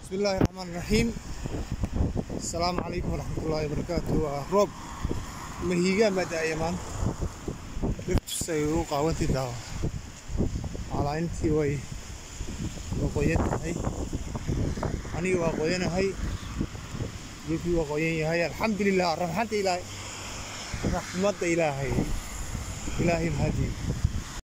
بسم الله الرحمن الرحيم السلام عليكم ورحمة الله وبركاته waa roob mahiigaan baa da-aya maanta dhirtusay u qaawantii daawa calaaintii way waa qoyan tahay aniga waa qoyanahay dhulkii waa qoyan yahay alxamdulilah raxmada ilaahay raxmadda ilaahay ilaahay mahadii